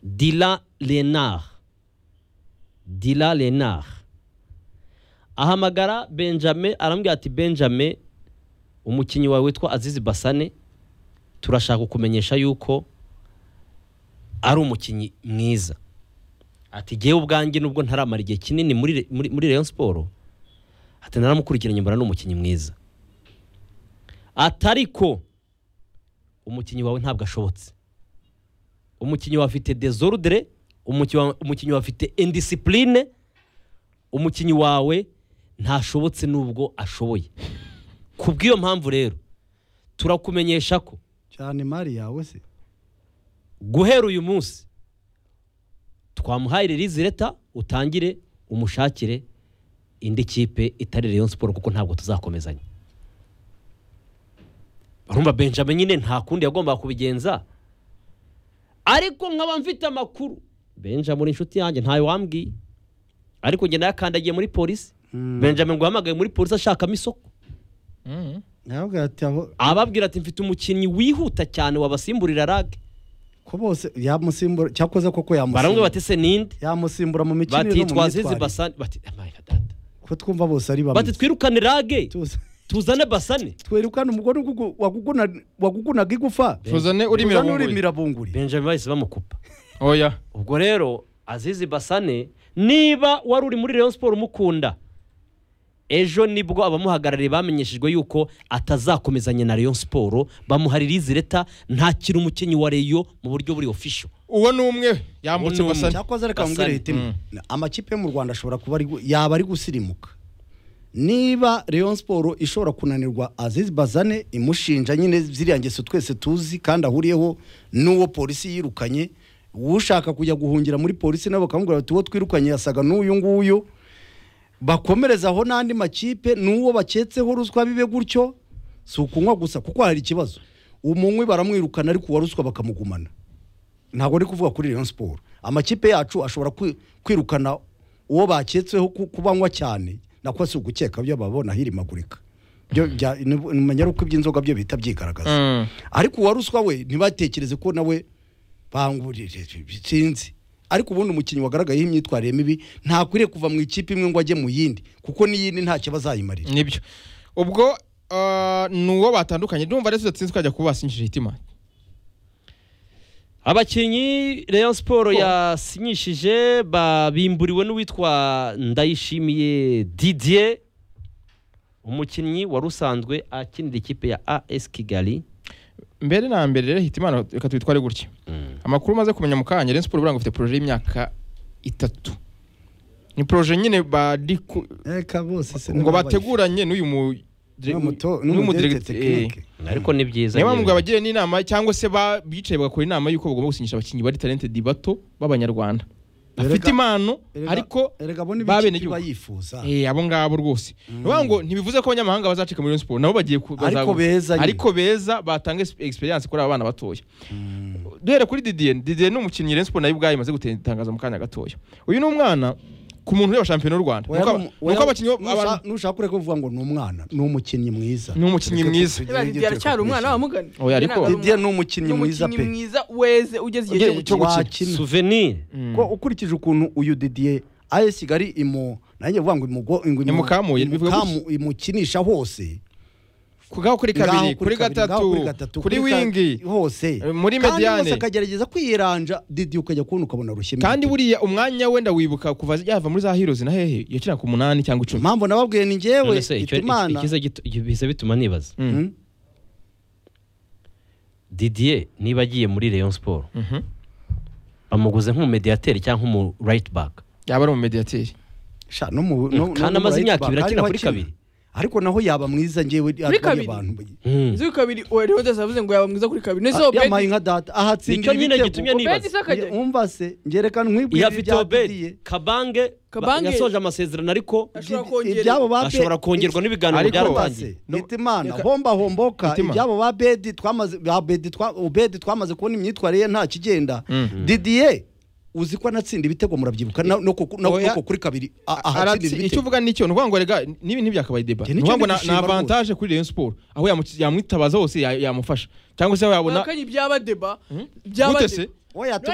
Dila Lénard. Dila Lénard. Ahamagara Benjamin arambwira ati Benjamin umukinnyi wawe witwa Azizi Basane turashaka kukumenyesha yuko ari umukinnyi mwiza ati ngewe ubwanjye nubwo ntaramara igihe kinini muri muri muri Rayon Sport ati naramukurikiranye mbona ni umukinnyi mwiza ati ariko umukinnyi wawe ntabwo ashobotse umukinnyi wawe afite desordre umukinnyi wawe- umukinnyi wawe afite indiscipline umukinnyi wawe ntashobotse nubwo ashoboye ku bw'iyo mpamvu rero turakumenyesha ko cyane imari yawe se guhera uyu munsi twamuhaye ririzi leta utangire umushakire indi kipe itari Rayon Sport kuko ntabwo tuzakomezanya urumva Benjamin nyine nta kundi yagombaga kubigenza ariko nkaba mfite amakuru Benjamin uri inshuti yanjye ntayo wambwiye ariko njye nayakandagiye muri polisi Benjamin ngo yahamagaye muri polisi ashakamo isoko Mm. ntabwo ati aho ababwira ati mfite umukinnyi wihuta cyane wabasimburira rag ko bose yamusimbura cyakoze koko baramwe yamusimbura bati se ninde yamusimbura mu mikinire bati no mu twazizi myitwarire. basane bati amaye data ko twumva bose ari bati bamwe twirukane rage Tuzi- tuzane basane twerekana umugore ugugu- waguguna- wagugunaga igufa tuzane urimira Uzana bunguri urimira bunguri benjamin bahise bamukupa oya ubwo rero azizi basane niba wari uri muri rayon siporo umukunda ejo nibwo abamuhagarariye bamenyeshejwe yuko atazakomezanya na rayon siporo bamuharira izi leta ntakiri umukinnyi wa reyo mu buryo buri ofisho uwo ni umwe we. yambutse Uwo ni umwe. basane cyakoze reka Basane. mbwire hitimo amakipe yo mu rwanda ashobora kuba ari gu- yaba ari gusirimuka niba Rayon Sport ishobora kunanirwa Aziz Bazane imushinja nyine ziriya ngeso twese tuzi kandi ahuriyeho n'uwo polisi yirukanye ushaka kujya guhungira muri polisi nabo bakamubwira bati uwo twirukanye yasaga n'uyu nguyu bakomerezaho n'andi makipe n'uwo baketseho ruswa bibe gutyo si ukunywa gusa kuko hari ikibazo umunywi baramwirukana ariko uwa ruswa bakamugumana ntabwo ndi kuvuga kuri Rayon Sport amakipe yacu ashobora kwi- kwirukana uwo baketseho ku- kubanywa cyane nako si ugukeka byo babona hirimagurika byo bya menya uko iby'inzoga byo bita byigaragaza Mm. ariko uwa ruswa we ntibatekereze ko nawe bangurire sinzi ariko ubundi umukinnyi wagaragayeho imyitwarire mibi ntakwiriye kuva mu ikipe imwe ngo ajye mu yindi kuko n'iyindi ntacyo bazayimarira nibyo ubwo ah, ni uwo batandukanye ndumva rero tudatsinze twajya kubasinyishije itima abakinnyi rayon siporo yasinyishije ba- bimburiwe n'uwitwa ndayishimiye didier umukinnyi wari usanzwe akinira ikipe ya as kigali mbere na mbere rero hita imana reka tubitware gutya amakuru umaze kumenya mu kanya rero siporo buranga ufite poroje y'imyaka itatu ni poroje nyine bari ku- reka bose se ngo bateguranye n'uyu mu n'umudiregite- eh. ariko ni byiza niyo mpamvu nyine. abagiriye n'inama cyangwa se ba- bicaye bagakora inama y'uko bagomba gusinyisha abakinnyi bari talented bato b'abanyarwanda bafite impano ariko erega bo n'ibyo b'abenegihugu. bayifuza Eh, abo ngabo rwose niyo ngo ntibivuze ko abanyamahanga bazacika muri Rayon Sport nabo bagiye ku- Ariko bazagu- beza nyine. ariko beza batanga exp- experience kuri aba bana batoya duhere kuri Didier Didier ni umukinnyi Rayon Sport nayo ubwayo imaze gutangaza mu kanya gatoya uyu ni umwana ku muntu ureba shampiyona y'u Rwanda Oya, Nuko- nu- nuko oya, abakinnyi bo- nusha- abantu- nushaka ureke kuvuga ngo ni umwana ni umukinnyi mwiza Ni umukinnyi Reka mwiza. tugire Niba ibyo Didier aracyari tureka umwana kubeshya. wamugana Oya, ariko- Didier ni umukinnyi mwiza pe. mwiza weze ugeze igihe Ugeze- cyo cyo gukina. Wakina. souvenir ko ukurikije ukuntu uyu Didier AS Kigali imu nanjye vuga ngo imugo ngo imu- Imukamuye, bivuga imukamu- imukinisha hose kugaho kuri ngaho kabiri kuri ngaho kuri gatatu kuri wingi ka- hose muri kandi mediane wose akagerageza kwiranja Didier ukajya kubona ukabona rushye kandi buriya umwanya wenda wibuka kuva yava muri za heroes na hehe yakina ku munani cyangwa icumi impamvu nababwiye ni njyewe None se icyo- Hitimana ikiza gito- biza bituma nibaza Mm. Mm. didier niba agiye muri rayon siporo Mhm. bamuguze nk'umumediateri cyangwa nk'umu right back yaba ari umumediateri Sha, no mu- no- no- kandi no amaze mu imyaka right ibiri back akina ariho kuri kabiri ariko naho yaba mwiza njyewe kabiri? abantu Mm. Izi kabiri uwo rero dose yavuze ngo yaba mwiza kuri kabiri nese yampaye nka data ahatsindira Nicyo nyine gitumye nibaza. Obedi sakajya umva se ngerekana nkwibwira iya vito ibya obedi Didier kabange ba- Kabange. yasoje amasezerano ariko ashobora Didi- kongerwa. ibyabo ba ashobora Be- kongerwa n'ibiganiro Ariko- byaratangiye Base, Hitimana homba homboka Hitimana. ibyabo ba bedi twamaze ba bedi twa obedi twamaze kubona imyitwarire ye nta kigenda Didier uzi ko anatsinda ibitego murabyibuka na- no ku- no- Oya. no ku- kuri kabiri a- Aratsi- ahatsindira icyo ibitego uvuga nicyo ni ukuvuga ngo rega n'ibi ntibyakabaye Njye ni nicyo ukuvuga ngo na- ni ndishima rwose. avantage kuri Rayon Sport aho yamu- yamwitabaza hose ya- yamufasha cyangwa se aho yabona bakanye byaba deba gute byaba se deba oya None